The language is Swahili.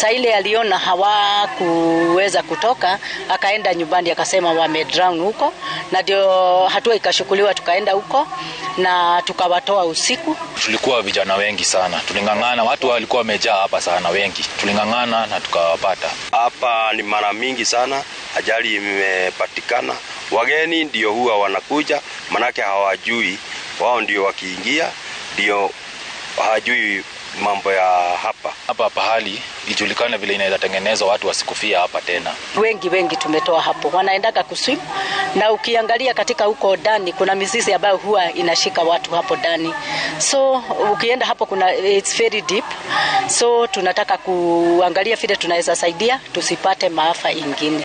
Saa ile aliona hawakuweza kutoka, akaenda nyumbani akasema wame drown huko, na ndio hatua ikashukuliwa, tukaenda huko na tukawatoa usiku. Tulikuwa vijana wengi sana, tuling'ang'ana, watu walikuwa wamejaa hapa sana, wengi tuling'ang'ana na tukawapata hapa. Ni mara mingi sana ajali imepatikana, wageni ndio huwa wanakuja, manake hawajui wao, ndio wakiingia ndio hawajui mambo ya hapa hapa pahali ijulikane vile inaweza tengenezwa, watu wasikufia hapa tena. Wengi wengi tumetoa hapo, wanaendaga kuswim, na ukiangalia katika huko ndani kuna mizizi ambayo huwa inashika watu hapo ndani, so ukienda hapo kuna it's very deep, so tunataka kuangalia vile tunaweza saidia tusipate maafa ingine.